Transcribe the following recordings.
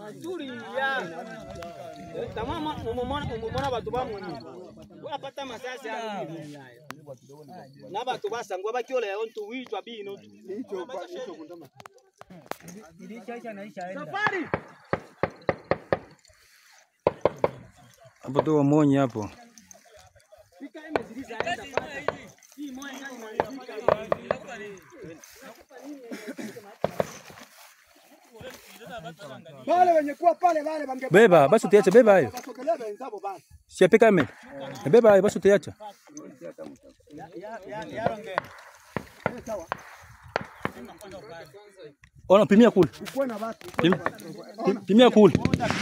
tulia tamama mumona batu bamoni wapata masasi ali na batu basangwa bakiola yayo ntuwitwa bino safari hapo tu wamonyi hapo. Wale wenye kuwa pale wale wange Beba basi utiache, beba hayo, sokelea wenzao basi. siape kame, beba hayo basi utiacha. Ona, pimia kule, Ukuwe na watu. Pim- pim- pimia kule.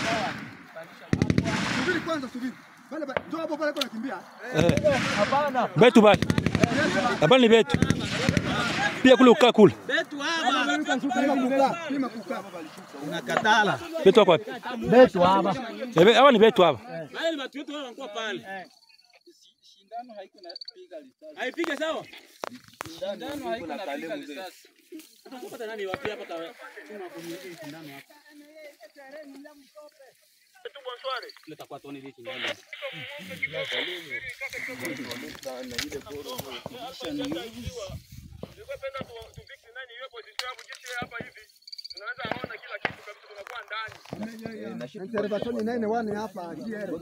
Subiri kwanza subiri. Pale pale njoo hapo pale kwa nakimbia. Betu bali habari ni betu, pia kule ukaa kule. betu hapa Pima kukaa, pima kukaa. unakatala Betu wako wapi? betu hapa Eh, be- Hawa ni betu hapa. wale watu wetu wale wanakuwa pale haipige sawa Utapata nani wapi hapa tawe chuma kwenye hii sindano hapa leta kwa toni hiki ndani Intervention nene wane hapa GR.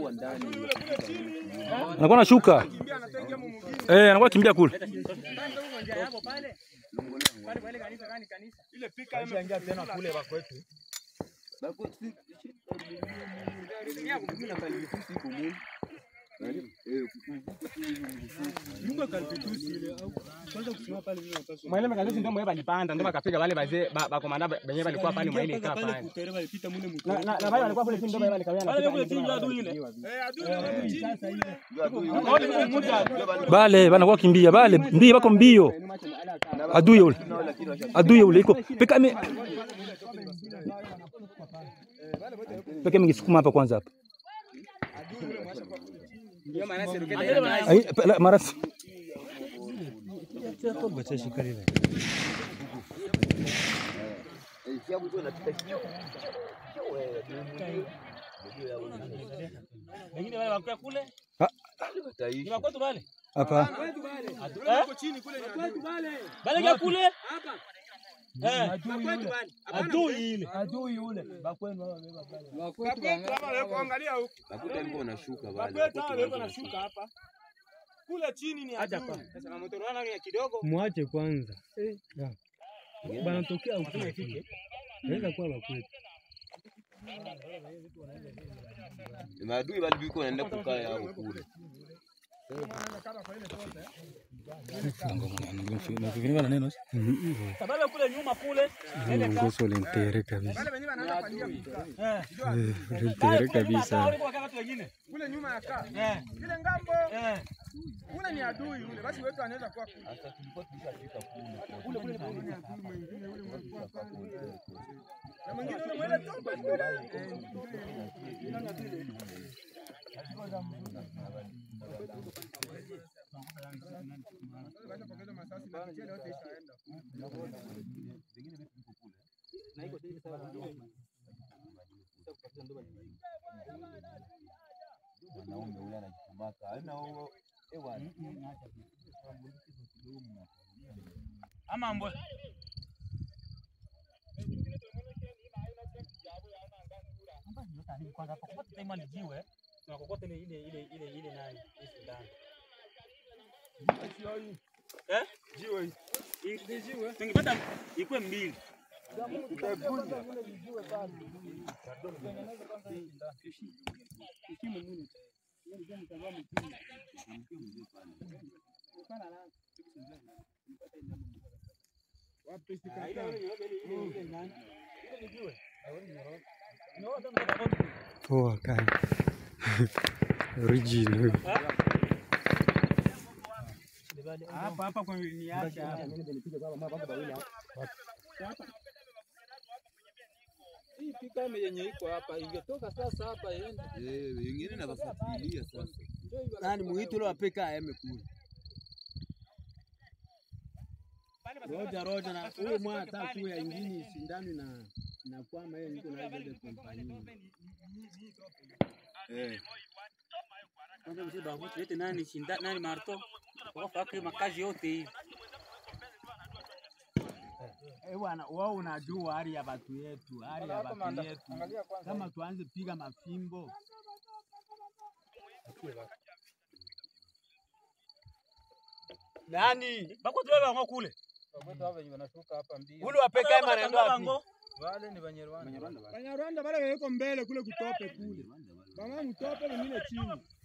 Anakuwa anashuka. Eh, anakuwa kimbia kule. Mwalimu kazi ndio mwe balipanda ndio bakapiga wale wazee ba- bakomanda ba- benye balikuwa pale mwa ile kaa pale. Na na na wale walikuwa kule chini ndio wale kawia na. Wale kule chini ndio adui ile. Bale banakuwa kimbia bale mbio bako mbio. Adui yule. Adui yule iko peka me peka mingisukuma hapa kwanza hapa. Ndio maana serikali ina Ai pela- mara wengine wale wakuwa kule. Ah. Ni wakwetu wale. hapa Bale kia kule. Hapa. Eh. Adui ile. Acha kwa. Sasa na moto wana ya kidogo. Mwache kwanza. Banatokea huko. Naweza kuwa bakwetu. maadui bali biko naenda kukaa yao kule Sababu kule nyuma kule. Ngoso lintere kabisa. Wale wenyewe wanaanza kuingia kukaa. Eh, Lintere kabisa. Walikuwa watu wengine. Kule nyuma ya kaa. Eh. Ile ngambo Eh. ule ni adui ule. Basi wetu anaweza kuwa kule. Na mwingine ule mwele toba kule. mwanaume ule anajikumaka ana huo ewa Ama mbwe. Kwanza kwa kupata time ni jiwe. Na kokote ile ile ile ile ile nani? Hii sindano. Eh? Jiwe. Hii jiwe. Tungepata ikuwe mbili. Poa kani. Original. Hapa hapa kwa niacha hapa. Hii pika yenye iko hapa ingetoka sasa hapa iende. eh wengine na wafuatilia sasa Nani muitu ule wapeka aeme kule. Roja roja na huyo mwana hata kuya ingine sindani na nakwama yeye niko na ile kompani Kwanza mzee babu tulete nani shinda nani marto. Wakafaka makazi yote hivi. Eh bwana, wao unajua hali ya watu yetu, hali ya watu yetu. Kama tuanze piga mafimbo nani Bako tuwe wango kule. Wagwetu hapa wenye wanashuka hapa mbio. ule wapeka ima anaenda wapi? Wale ni Banyarwanda. Banyarwanda bale weko mbele kule kutope kule. Bama mtope wengine chini.